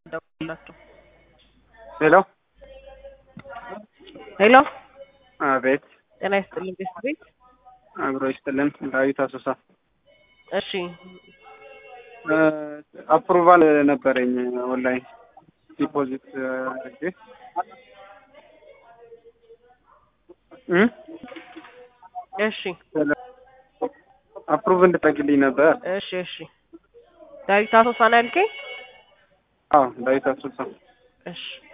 ደውላቸው። ሄሎ ሄሎ አቤት ጤና ይስጥልኝ ቤት ቤት አብሮ ይስጥልን ዳዊት አሶሳ እሺ አፕሩቫል ነበረኝ ኦንላይን ዲፖዚት አድርጌ እ እሺ አፕሩቭ እንድጠግልኝ ነበር እሺ እሺ ዳዊት አሶሳ ነው ያልከኝ? አዎ ዳዊት አሶሳ እሺ